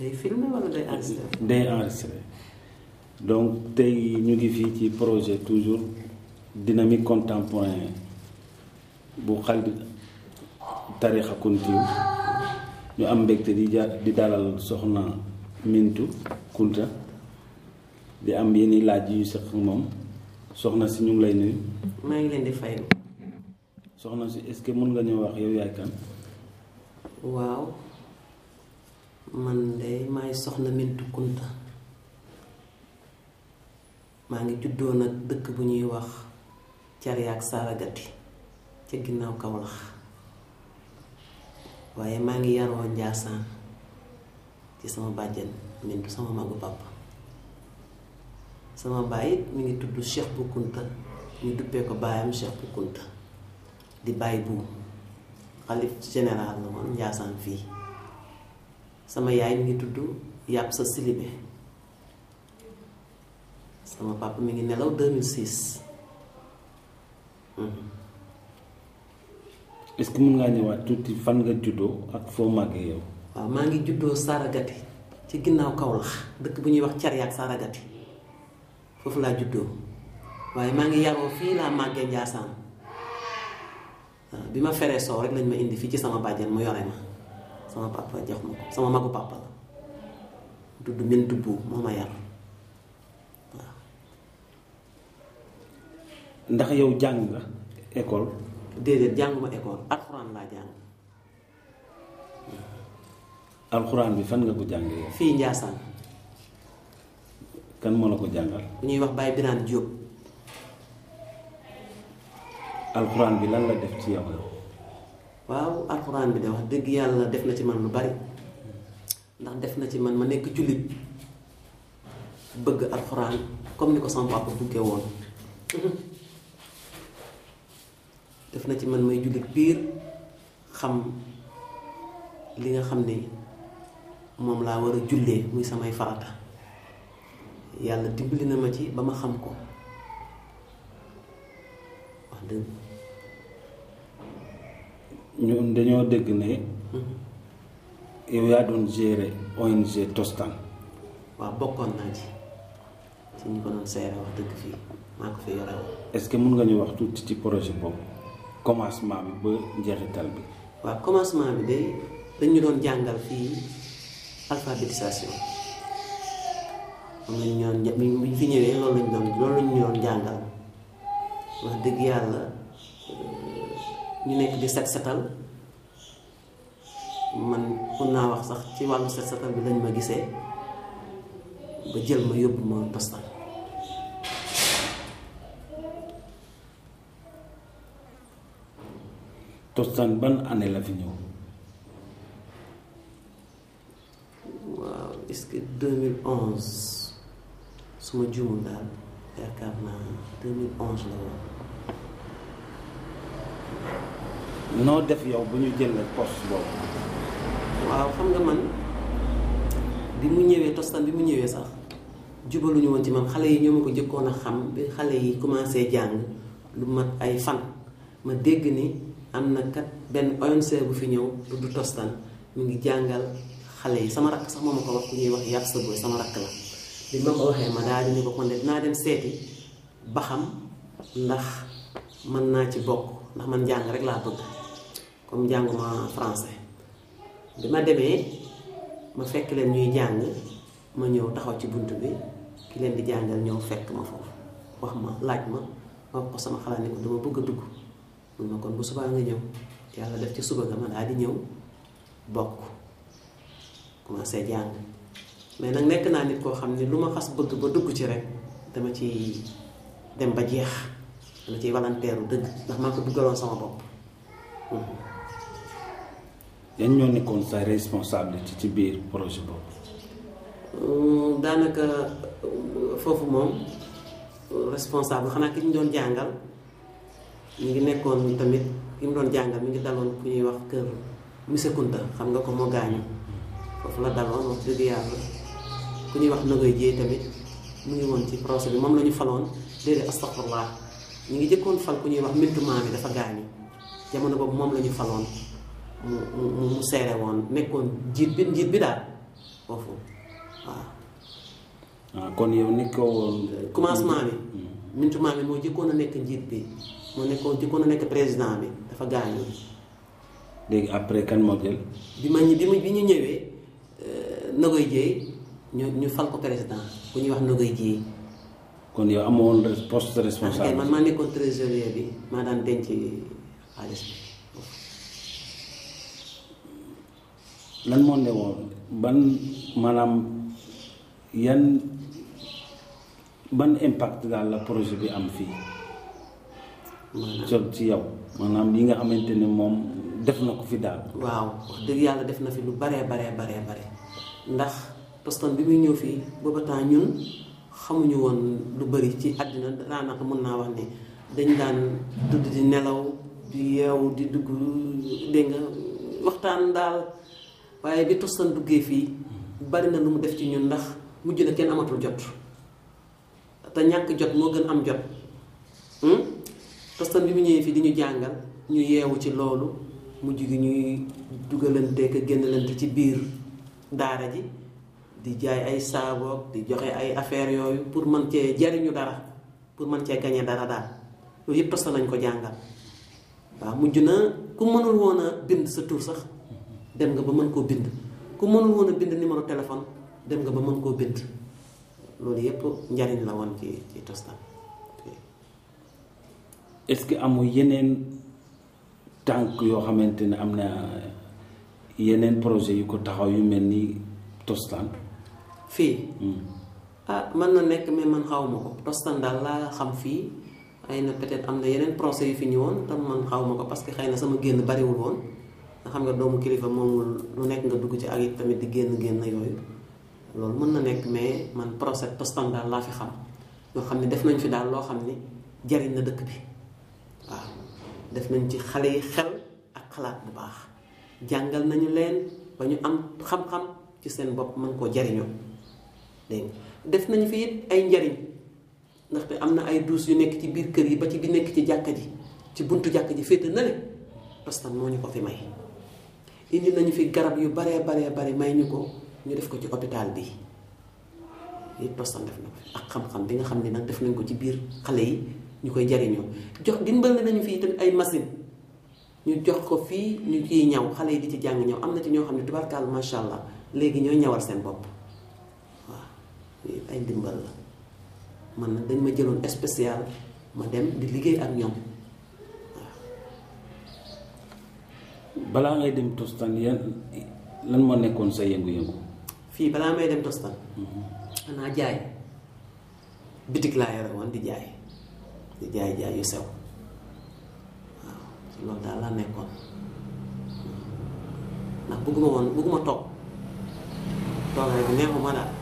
day filmé wala day enregistré day enregistré donc tey ñu ngi fii ci projet toujours dynamique contemporain bu xal tarixa kuntiw ñu am mbégte di ja di dalal soxna Mintu Kunta di am yenn laaj yu sëq moom soxna si ñu ngi lay nuyu maa ngi leen di fay soxna si est-ce que mën nga ñëw wax yow yaay kan waaw man de maay soxna Mintu Kunta maa ngi juddoo nag dëkk bu ñuy wax Cariak Saragati ca ginnaaw Kawlax waaye maa ngi yaroo Njaasaan ci sama bàjjen Mintu sama magu papa sama baay it mi ngi tudd Cheikh bu Kunta ñu duppee ko baayam Cheikh bu Kunta di bàyyi buum xalif général la woon Njaasaan fii sama yaay mi ngi tudd yàpp sa silibe sama papa mi ngi nelaw 2006 est-ce que mën ngaa ñëwaat tuuti fan nga juddoo ak foo màggee yow waaw maa ngi juddoo Saragati ci ginnaaw Kawlax dëkk bu ñuy wax Cariak Saragati foofu laa juddoo waaye maa ngi yaroo fii laa màggee Njaasaan waaw bi ma feree soow rek lañ ma indi fii ci sama bàjjen mu yore ma sama papa jox ma ko sama magu papa la tudd Mintu bu moo ma yar waaw ndax yow jàng nga école déedéet jànguma école alxuraan laa jàng alxuraan bi fan nga ko jàngee yow fii Njaasaan kan moo la ko jàngal bu ñuy wax Baye Birane Diop alxuraan bi lan la def ci yow waaw alxuraan bi de wax dëgg yàlla def na ci man lu bari ndax def na ci man ma nekk jullit bëgg alxuraan comme ni ko sama papa buggee woon def na ci man may jullit biir xam li nga xam ne moom laa war a jullee muy samay farata yàlla dimbali na ma ci ba ma xam ko wax dëgg ñu dañoo dégg ne yow yaa doon gérer ONG Tostan waaw bokkoon naa ci ci ñu ko doon seere wax dëgg fii maa ko fi yore woon est-ce que mën nga ñu wax tuuti ci projet boobu commencement bi ba njeexital bi waaw commencement bi de dañu doon jàngal fii alphabétisation moom lañu ñoon bi ñu fi ñëwee loolu lañu doon loolu lañu doon jàngal wax dëgg yàlla ñu nekk di set setal man mun naa wax sax ci wàllu set setal bi lañ ma gisee ba jël ma yóbbu ma Tostan Tostan ban année la fi ñëw waaw est-ce que 2011 su ma juumul daal yaakaar naa 2011 la woon noo def yow bu ñu jëlee poste boobu waaw xam nga man bi mu ñëwee Tostan bi mu ñëwee sax jubaluñu woon ci man xale yi ñoo ma ko jëkkoon a xam bi xale yi commencé jàng lu mat ay fan ma dégg ni am na kat benn ONG bu fi ñëw tudd Tostan mu ngi jàngal xale yi sama rakk sax moo ma ko wax ku ñuy wax yàpp sa boy sama rakk la bi ma ko waxee ma daal di ni ko kon de dinaa dem seeti ba xam ndax mën naa ci bokk ndax man jàng rek laa bëgg comme jànguma français bi ma demee ma fekk leen ñuy jàng ma ñëw taxaw ci bunt bi ki leen di jàngal ñëw fekk ma foofu wax ma laaj ma ma wax ko sama xalaat ni ko dama bëgg a dugg mun ma kon bu subaa nga ñëw yàlla def ci suba nga ma daal di ñëw bokk commencé jàng mais nag nekk naa nit koo xam ne lu ma xas bëgg ba dugg ci rek dama ci dem ba jeex dama ciy walanteeru dëgg ndax maa ko duggaloon sama bopp yan ñoo nekkoon sa responsabilité ci biir projet boobu daanaka foofu moom responsable xanaa ki ñu doon jàngal ñu ngi nekkoon tamit ki mu doon jàngal mi ngi daloon ku ñuy wax kër monsieur Kunta xam nga ko moo gaañu foofu la daloon wax dëgg yàlla ku ñuy wax nagoy jéey tamit mu ngi woon ci procès bi moom la ñu faloon déedéet astaghfirullah ñu ngi jëkkoon fal ku ñuy wax mintu maam yi dafa gaañu jamono boobu moom la ñu faloon mu mu mu seere woon nekkoon njiit bi njiit bi daal foofu waaw. ah kon yow nekkoo woon. commencement bi. Mintu Maami moo jëkkoon a nekk njiit bi moo nekkoon jëkkoon a nekk président bi dafa gaañu. léegi après kan moo jël. bi ma bi ma bi ñu ñëwee Nogoy Dieye ñu ñu fal ko président bu ñuy wax Nogoy Dieye. kon yow amoon poste ah responsable. man maa nekkoon trésorier bi maa daan denc xaalis bi. lan moo ne woon ban maanaam yan ban impact daal la projet bi am fii maanaam jot ci yow maanaam yi nga xamante ne moom def na ko fi daal waaw wax dëgg yàlla def na fi lu baree baree baree bare ndax Tostan bi muy ñëw fii booba temps ñun xamuñu woon lu bari ci àddina daanaka mën naa wax ne dañ daan tudd di nelaw di yeewu di dugg dégg nga waxtaan daal waaye bi Tostan duggee fii bari na lu mu def ci ñun ndax mujj na kenn amatul jot te ñàkk jot moo gën am jot hmm? Tostan bi mu ñëwee fii di ñu jàngal ñu yeewu ci loolu mujj gi ñuy dugalante ak génnalante ci biir daara ji di jaay ay saaboog di joxe ay affaires yooyu pour mën cee jariñu dara pour mën cee gañe dara daal loolu yëpp Tostan nañ ko jàngal waaw mujj na ku mënul woon a bind sa tur sax dem nga ba mën koo bind ku mënul woon a bind numéro téléphone dem nga ba mën koo bind loolu yëpp njariñ la woon ci ci Tostan est-ce que amul yeneen tànk yoo xamante ne am na yeneen projet yu ko taxaw yu mel ni Tostan fii Hmm. ah mën na nekk mais man xaw ma ko Tostan daal laa xam fii xëy na peut-être am na yeneen procès yu fi ñëwoon te man xaw ma ko parce que xëy na sama génn bariwul woon nga xam nga doomu kilifa moomul lu nekk nga dugg ci ak it tamit di génn génn yooyu loolu mën na nekk mais man procès Tostan daal laa fi xam yoo xam ne def nañ fi daal loo xam ni jariñ na dëkk bi waaw def nañ ci xale yi xel ak xalaat bu baax jàngal nañu leen ba ñu am xam-xam ci seen bopp mën koo jariñoo dégg nga def nañu fi it ay njariñ ndaxte am na ay duus yu nekk ci biir kër yi ba ci bi nekk ci jàkka ji ci buntu jàkka ji féete na le Tostan moo ñu ko fi may indi nañu fi garab yu baree baree bari may ñu ko ñu def ko ci hôpital bi yëpp Tostan def na ko fi ak xam-xam bi nga xam ne nag def nañ ko ci biir xale yi ñu koy jariñoo jox dimbali nañu fii tamit ay machine ñu jox ko fii ñu ciy ñaw xale yi di ci jàng ñaw am na ci ñoo xam ne tubarkaal macha allah léegi ñooy ñawal seen bopp waaw lii ay ndimbal la man nag dañ ma jëloon spécial ma dem di liggéey ak ñoom balaa ngay dem Tostan yan lan moo nekkoon sa yëngu-yëngu fii balaa may dem Tostan xanaa jaay bitig laa yore woon di jaay di jaay jaay yu sew waaw ci loolu daal laa nekkoon ndax bëgguma woon bëgguma toog toogaay bi neexuma daal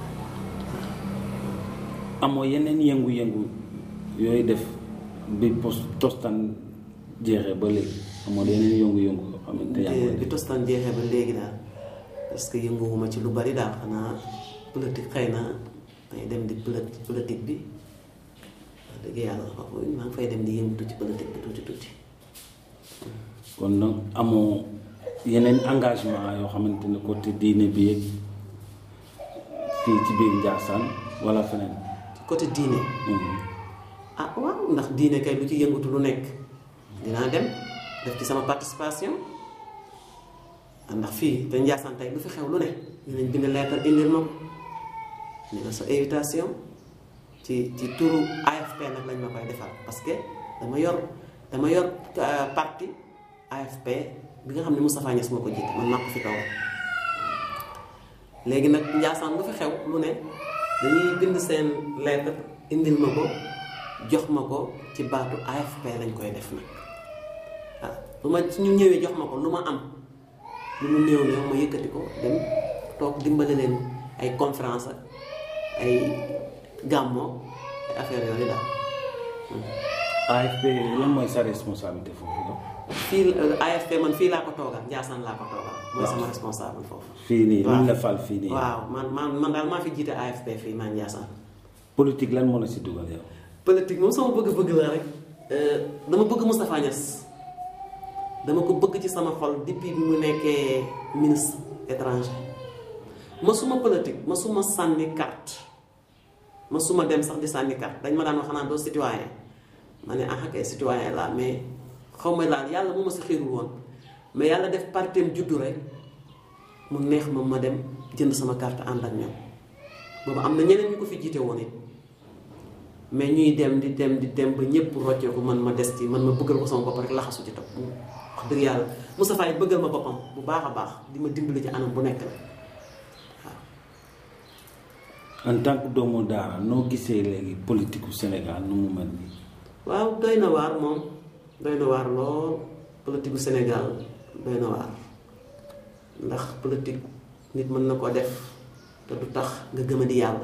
amoo yeneen yëngu-yëngu yooyu def bi post Tostan jeexee ba léegi amoo yeneen yëngu-yëngu yoo xamante yaa ngi koy bi def Tostan jeexee ba léegi daal parce que yënguwuma ci lu bari daal xanaa politique xëy na may dem di politi- politique bi wax dëgg yàlla foofu maa ngi fay dem di yëngatu ci politique bi tuuti tuuti kon nag amoo yeneen engagement yoo xamante ne côté diine bi yëg fii ci biir Ndiassane wala feneen côté diine Mhm. ah waaw ndax diine kay lu ci yëngatu lu nekk dinaa dem def ci sama participation ah, ndax fii te Ndiassane tey lu fi xew lu ne dinañ bind lettre indil ma ko ni la sa invitation ci ci turu AFP nag lañ ma koy defal parce que dama yor dama yor euh, parti AFP bi nga xam ne Moustapha Niass moo ko jiite man maa ko fi toogal léegi nag Ndiassane lu fi xew lu ne dañuy bind seen lettre indil ma ko jox ma ko ci baatu AFP lañ koy def nag ah lu ma suñu ñëwee jox ma ko lu ma am lu mu néew néew ma yëkkati ko dem toog dimbale leen ay conférence ak ay gàmmoo ay affaire yooyu daal AFP lan mooy sa responsabilité foofu la fii euh, AFP man fii laa ko toogal Ndiassane laa ko toogal mooy sama responsable foofu fii nii waaw. luñ la fal fii nii waaw man man man daal maa fi jiite AFP fii maa Ndiassane politique lan moo la si dugal yow politique moom sama bëgg-bëgg la rek euh, dama bëgg Moustapha Niass dama ko bëgg ci sama xol depuis bi mu nekkee ministre étranger masuma politique masuma sànni carte masuma dem sax di sànni carte dañ ma daan wax xanaa doo citoyen ma ne ah kay citoyen la mais xaw ma laal yàlla mu ma si xiirul woon mais yàlla def partem juddu rek mu neex ma ma dem jënd sama carte ànd ak ñoom boobu am na ñeneen ñu ko fi jiite woon it mais ñuy dem di dem di dem ba ñëpp rocceeku man ma des ci man ma bëggal ko sama bopp rek laxasu ci topp wax dëgg yàlla Moustapha yi bëggal ma boppam bu baax a baax di ma dimbali ci anam bu nekk la en tant que doomu daara noo gisee léegi politique u Sénégal nu mu mel nii. waaw doy na waar moom doy na waar lool politique gu Sénégal doy na waar ndax politique nit mën na ko def te du tax nga gëm a di yàlla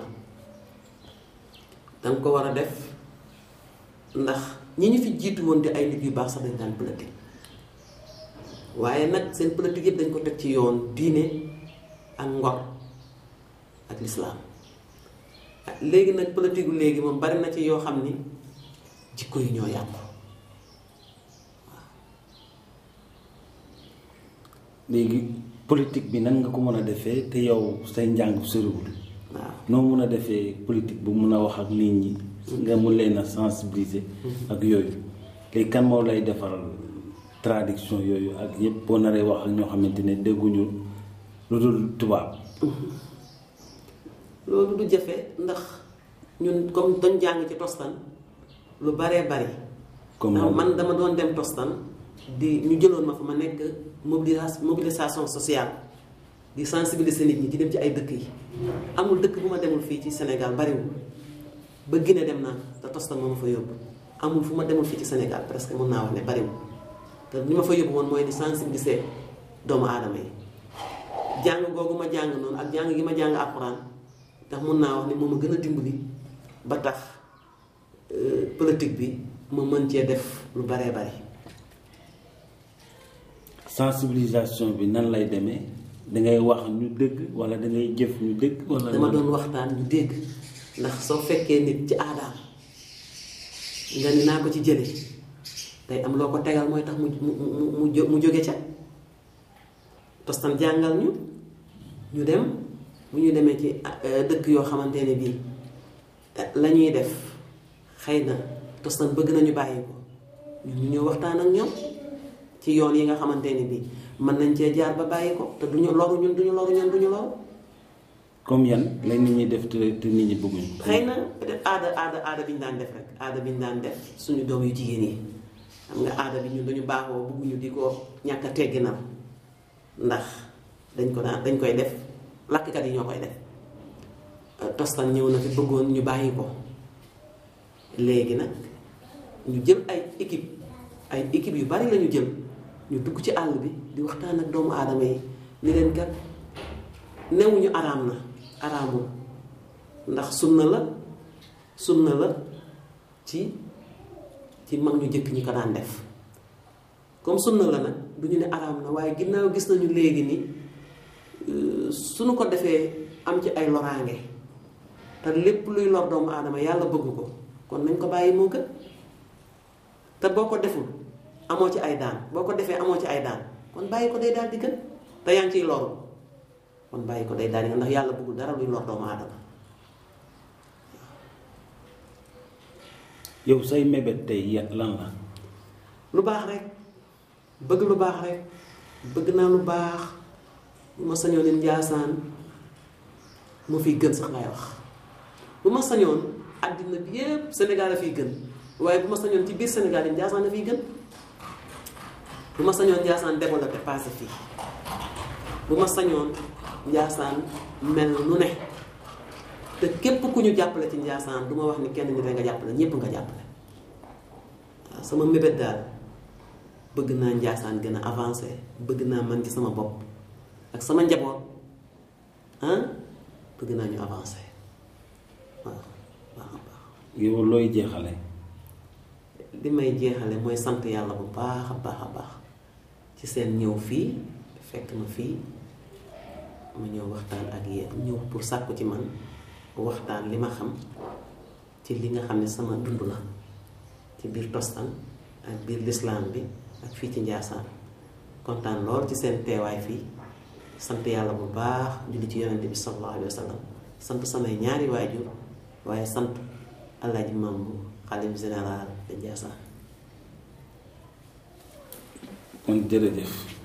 danga ko war a def ndax ñi ñu fi jiitu woon di ay nit yu baax sax dañ daan politique waaye nag seen politique yëpp dañ ko teg ci yoon diine ak ngor ak lislaam léegi nag politique gu léegi moom bari na ci yoo xam ni jikko yi ñoo yàqu léegi politique bi nan nga ko mën a defee te yow say njàng soriwul waaw noo mun a defee politique bu mun a wax ak nit ñi nga mun leen a sensibiliser ak yooyu léegi kan moo lay defaral traduction yooyu ak yëpp boo naree wax ak ñoo xamante ne dégguñu lu dul tubaab loolu du jafe ndax ñun comme dañ jàng ci tostan lu baree bari comme ndax man dama doon dem tostan di ñu jëloon ma fa ma nekk mobilisation mobilisation sociale di sensibiliser nit ñi di dem ci ay dëkk yi amul dëkk bu ma demul fii ci Sénégal bariwul ba Guinée dem naa te tostan moo ma fa yóbbu amul fu ma demul fii ci Sénégal presque mën naa wax ne bariwul te li ma fa yóbbu woon mooy di sensibiliser doomu aadama yi jàng googu ma jàng noonu ak jàng gi ma jàng alxuraan ndax mun naa wax ne moom a gën a dimbali ba tax politique bi ma mën cee def lu baree bari sensibilisation bi nan lay demee dangay wax ñu dégg wala dangay jëf ñu dégg wala dama doon waxtaan ñu dégg ndax soo fekkee nit ci aadaam nga ni naa ko ci jële day am loo ko tegal mooy tax mu mu mu mu mu jóge ca tostan jàngal ñu ñu dem bu ñu demee ci dëkk yoo xamante ne bii la ñuy def xëy na tostan bëgg nañu bàyyi ko ñun ñu ñëw waxtaan ak ñoom ci yoon yi nga xamante ne bii mën nañ cee jaar ba bàyyi ko te duñu loru ñun duñu loru ñun duñu loru comme yan lay nit ñi def te te nit ñi bëgguñu xëy na peut-être aada aada aada bi ñu daan def rek aada bi ñu daan def suñu doom yu jigéen yi xam nga aada bi ñun dañu baaxoo bëgguñu di ko ñàkk a tegginal ndax dañ ko daan dañ koy def lakkat yi ñoo koy def tostan ñëw na fi bëggoon ñu bàyyi ko léegi nag ñu jël ay équipe ay équipe yu bari lañu jël ñu dugg ci àll bi di waxtaan ak doomu aadama yi ni leen kat newuñu araam na araamul ndax sunna la sunna la ci ci mag ñu jëkk ñi ko daan def comme sunna la nag du ñu ne araam na waaye ginnaaw gis nañu léegi ni suñu ko defee am ci ay loraange te lépp luy lor doomu aadama yàlla bëgg ko kon nañ ko bàyyi moo gën te boo ko deful amoo ci ay daan boo ko defee amoo ci ay daan kon bàyyi ko day daal di gën te yaa ngi ciy loru kon bàyyi ko day daal di gën ndax yàlla bëggul dara luy lor doomu aadama yow say mébét tey yan lan la lu baax rek bëgg lu baax rek bëgg naa lu baax bu ma sañoon ne njaasaan moo fiy gën sax laay wax bu ma sañoon àddina bi yépp Sénégal a fiy gën waaye bu ma sañoon ci biir Sénégal yi njaasaan a fiy gën bu ma sañoon njaasaan développé passé fii bu ma sañoon njaasaan mel nu ne te képp ku ñu jàppale ci njaasaan du ma wax ni kenn ñu rek nga jàppale ñépp nga jàppale waaw sama mébét daal bëgg naa njaasaan gën a avancé bëgg naa man ci sama bopp ak sama njaboot ah bëgg naa ñu avancé waaw baax a baax yow looy jeexale li may jeexale mooy sant yàlla bu baax a baax a baax ci seen ñëw fii fekk ma fii ma ñëw waxtaan ak yéen ñëw pour sàkku ci man waxtaan li ma xam ci li nga xam ne sama dund la ci biir tostan ak biir lislaam bi ak fii ci njaasaan kontaan lool ci seen teewaay fii sant yàlla bu baax julli ci yonente bi sallallahu alayhi wa sallam sant samay ñaari waajur waaye sant Alaaji Mambu xalif général de Ndiassane kon jërëjëf